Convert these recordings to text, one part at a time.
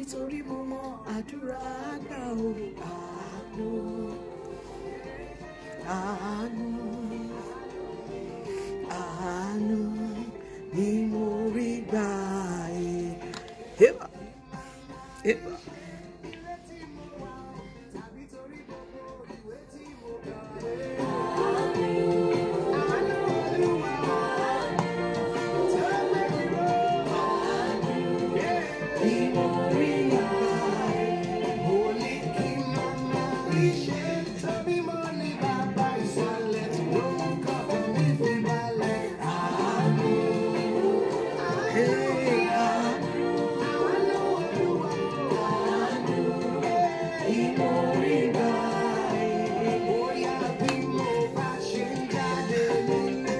torí mo mọ àdúrà àgbà o àánú àánú àánú ni mo rí gbà ẹ́. Eba, eba. Ni mo rí gbà ẹ́. Mo ní kí màmá rí ṣe tàbí mo ní bàbá ìsàlẹ̀ tí ó ń kọ́ mi fi balẹ̀. Àánú, hey, àánú, ni mo rí gbà ẹ́. Bóyá bí mo bá ṣe ń jáde nílé.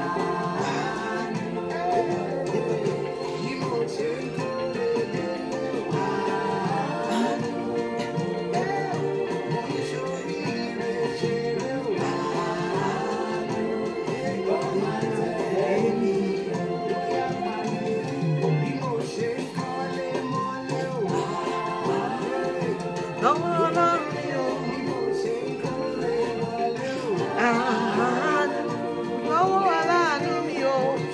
Àánú, bí mo ṣe ń kórè délé. Àánú. Lọ́wọ́ Ọlọ́run ni o. Àánú. Lọ́wọ́ aláàánú mi o.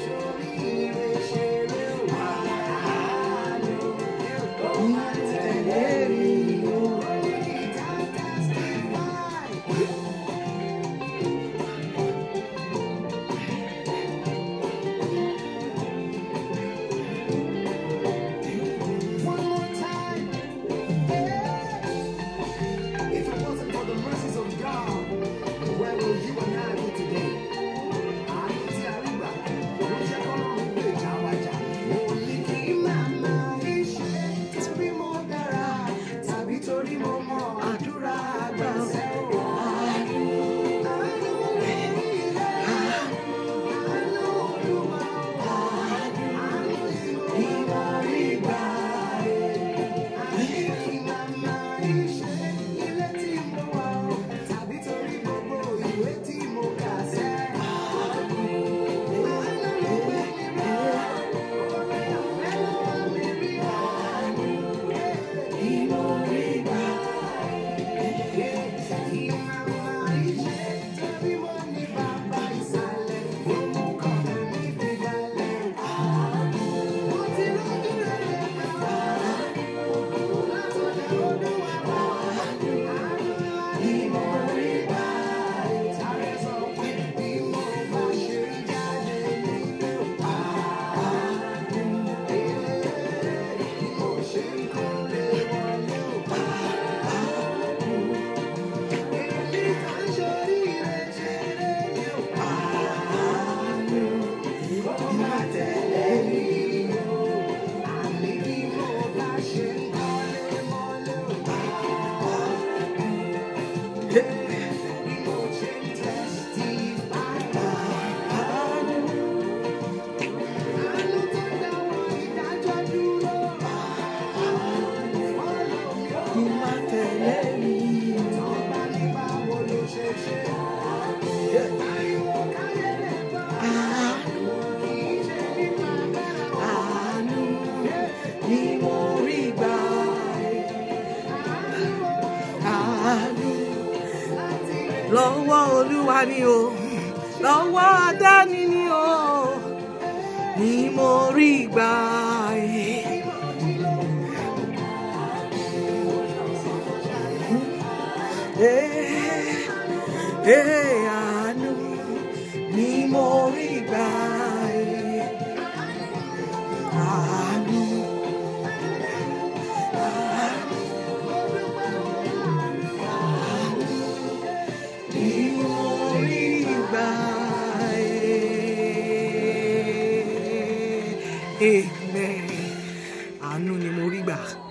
Tẹ̀lé mi o. One more time. If it wasn't for the mercies of God, where will you and I be today? Àánú tí a rí gbà ló jẹ́ kọ́lọ́run lè já wa jà. Mo ní kí màmá rí ṣe torí mo dára tàbí torí mo mọ àdúrà àgbà ṣẹ́ o. Àánú, àánú ilé, àánú Olúwa, àánú, àánú tí mo rí gbà. Kí má tẹ̀lé mi. Àánú, àánú ni mo rí gbà ẹ́. Àánú lọ́wọ́ Olúwa ni o, lọ́wọ́ Adáni ni o, ni mo rí gbà ẹ́. Eh, eh, àánú ni mo rí gbà ẹ́. Àánú, ni mo rí gbà ẹ́. Amen. Àánú ni mo rí gbà.